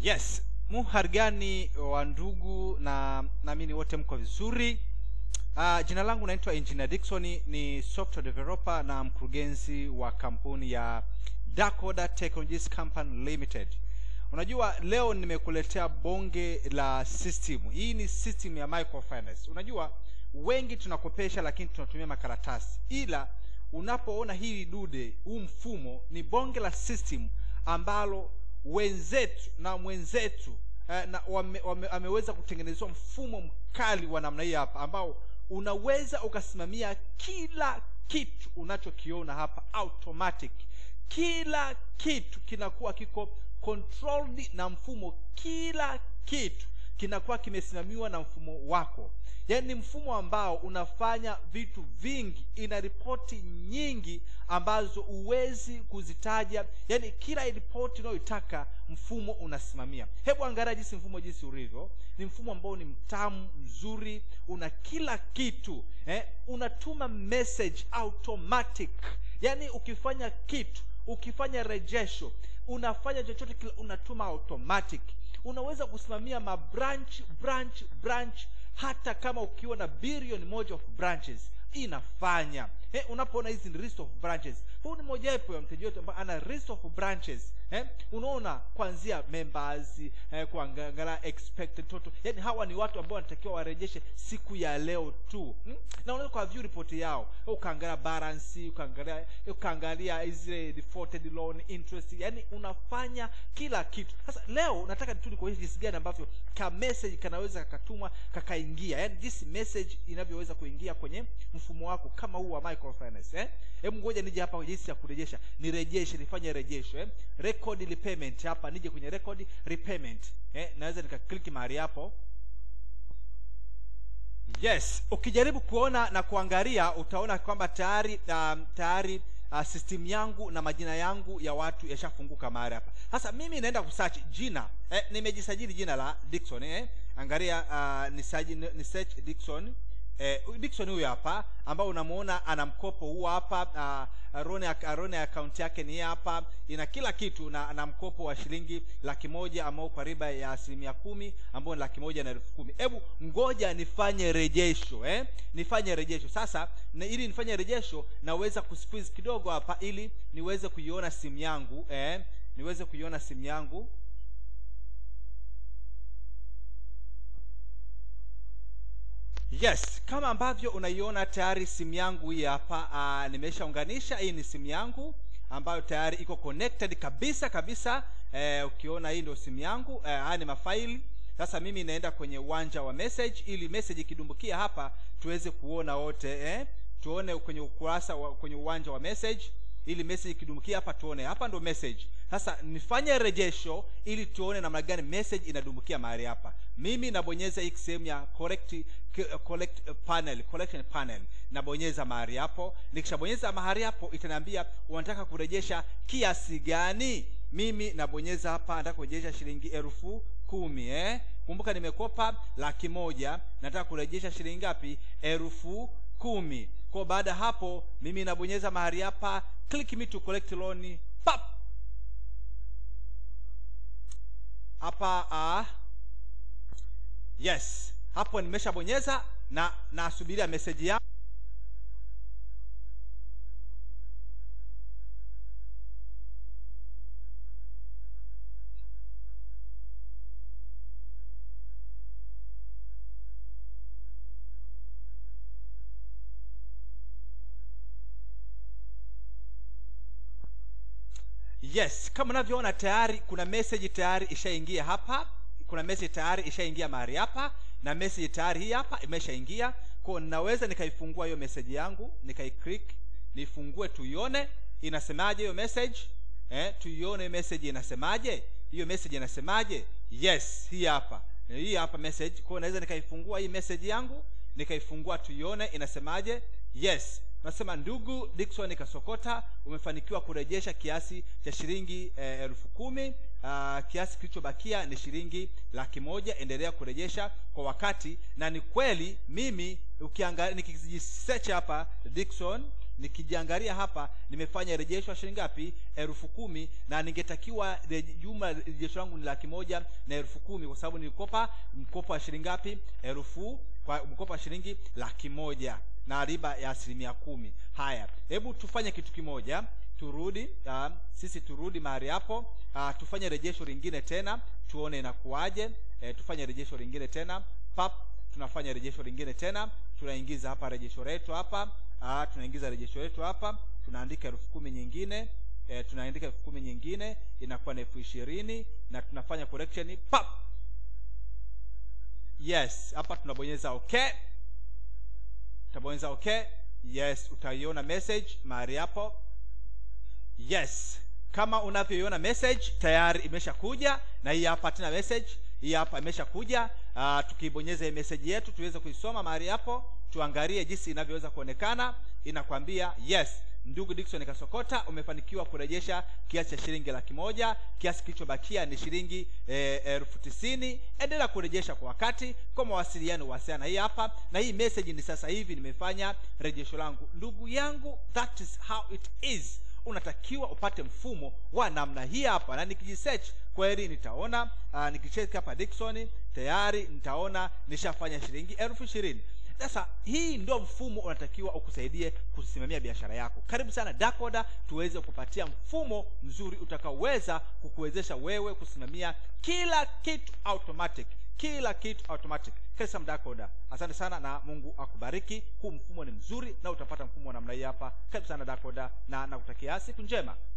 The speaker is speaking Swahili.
yes muharigani wa ndugu na naamini wote mko vizuri uh, jina langu naitwa engineer Dickson ni software developer na mkurugenzi wa kampuni ya Dakoda Technologies Company Limited unajua leo nimekuletea bonge la system hii ni system ya microfinance unajua wengi tunakopesha lakini tunatumia makaratasi ila unapoona hili dude huu mfumo ni bonge la system ambalo wenzetu na mwenzetu eh, na wame, wame, ameweza kutengenezwa mfumo mkali wa namna hii hapa ambao unaweza ukasimamia kila kitu unachokiona hapa automatic kila kitu kinakuwa kiko controlled na mfumo kila kitu kinakuwa kimesimamiwa na mfumo wako yaani ni mfumo ambao unafanya vitu vingi ina ripoti nyingi ambazo huwezi kuzitaja yaani kila ripoti unayoitaka mfumo unasimamia hebu angalia jinsi mfumo jinsi ulivyo ni mfumo ambao ni mtamu mzuri una kila kitu eh? unatuma message automatic yaani ukifanya kitu ukifanya rejesho unafanya chochote kile unatuma automatic unaweza kusimamia mabranch branch branch hata kama ukiwa na bilioni moja of branches inafanya eh, unapoona hizi ni list of branches huu ni mojawapo ya mteja wetu ambaye ana list of branches eh, unaona kuanzia members eh, kuangalia expected total yani hawa ni watu ambao wanatakiwa warejeshe siku ya leo tu hmm? na unaweza kwa view report yao ukaangalia balance ukaangalia ukaangalia zile defaulted loan interest yani unafanya kila kitu sasa leo nataka tu nikuonyeshe jinsi gani ambavyo ka message kanaweza kakatumwa kakaingia yani jinsi message inavyoweza kuingia kwenye mfumo wako kama huu wa microfinance eh hebu ngoja nije hapa jinsi ya kurejesha nirejeshe nifanye rejesho eh record repayment hapa nije kwenye record repayment eh naweza nikaklik mahali hapo yes ukijaribu kuona na kuangalia utaona kwamba tayari um, tayari uh, system yangu na majina yangu ya watu yashafunguka mahali hapa sasa mimi naenda kusearch jina eh, nimejisajili jina la Dickson eh angalia uh, nisaji, ni search Dickson eh, Dickson huyu hapa ambao unamuona ana mkopo huu hapa uh, Rone, Rone account yake ni hapa ina kila kitu na ana mkopo wa shilingi laki moja ambao kwa riba ya asilimia kumi ambao ni laki moja na elfu kumi hebu ngoja nifanye rejesho eh? nifanye rejesho sasa na ili nifanye rejesho naweza kusqueeze kidogo hapa ili niweze kuiona simu yangu eh? niweze kuiona simu yangu yes kama ambavyo unaiona tayari simu yangu hii hapa uh, nimeshaunganisha hii ni simu yangu ambayo tayari iko connected kabisa kabisa eh, ukiona hii ndio simu yangu eh, haya ni mafaili sasa mimi naenda kwenye uwanja wa message ili message ikidumbukia hapa tuweze kuona wote eh? tuone kwenye ukurasa wa, kwenye uwanja wa message ili message ikidumbukia hapa tuone hapa ndo message sasa nifanye rejesho ili tuone namna gani message inadumbukia mahali hapa mimi nabonyeza hii sehemu ya correct collect panel collection panel nabonyeza mahali hapo nikishabonyeza mahali hapo itaniambia unataka kurejesha kiasi gani mimi nabonyeza hapa nataka kurejesha shilingi elfu kumi eh? kumbuka nimekopa laki moja nataka kurejesha shilingi ngapi elfu kumi kwa baada ya hapo mimi nabonyeza mahali hapa click me to collect loan pap hapa uh, yes hapo nimeshabonyeza na nasubiria meseji yangu yes kama unavyoona tayari kuna message tayari ishaingia hapa kuna message tayari ishaingia mahali hapa na message tayari hii hapa imeshaingia kwao naweza nikaifungua hiyo message yangu nikaiclick nifungue tuione inasemaje hiyo message eh, tuione message inasemaje hiyo message inasemaje yes hii hapa hii hapa message kwao naweza nikaifungua hii message yangu nikaifungua tuione inasemaje yes nasema ndugu Dickson Kasokota umefanikiwa kurejesha kiasi cha shilingi eh, elfu kumi uh, kiasi kilichobakia ni shilingi laki moja endelea kurejesha kwa wakati na ni kweli mimi ukiangalia nikijisearch hapa Dickson nikijiangalia hapa nimefanya rejesho ya shilingi ngapi elfu kumi na ningetakiwa reje- jumla rejesho langu ni laki moja na elfu kumi kwa sababu nilikopa mkopo wa shilingi ngapi elfu kwa mkopo wa shilingi laki moja na riba ya asilimia kumi haya hebu tufanye kitu kimoja turudi uh, sisi turudi mahali hapo uh, tufanye rejesho lingine tena tuone inakuwaje e, tufanye rejesho lingine tena pap tunafanya rejesho lingine tena tunaingiza hapa rejesho letu hapa uh, tunaingiza rejesho letu hapa tunaandika elfu kumi nyingine e, tunaandika elfu kumi nyingine inakuwa na elfu ishirini na tunafanya correction pap yes hapa tunabonyeza okay utabonyeza okay yes utaiona message mahali hapo yes kama unavyoiona message tayari imeshakuja na hii hapa tena message hii hapa imeshakuja uh, tukibonyeza hii message yetu tuweze kuisoma mahali hapo tuangalie jinsi inavyoweza kuonekana inakwambia yes ndugu Dickson Kasokota umefanikiwa kurejesha kiasi cha shilingi laki moja kiasi kilichobakia ni shilingi eh, elfu tisini endelea kurejesha kwa wakati kwa mawasiliano wasiana hii hapa na hii message ni sasa hivi nimefanya rejesho langu ndugu yangu that is how it is unatakiwa upate mfumo wa namna hii hapa na nikijisearch kweli nitaona uh, nikicheck hapa Dickson tayari nitaona nishafanya shilingi elfu ishirini sasa hii ndio mfumo unatakiwa ukusaidie kusimamia biashara yako karibu sana dakoda tuweze kupatia mfumo mzuri utakaoweza kukuwezesha wewe kusimamia kila kitu automatic kila kitu automatic kesa mdakoda asante sana na mungu akubariki huu mfumo ni mzuri na utapata mfumo wa namna hii hapa karibu sana dakoda na nakutakia siku njema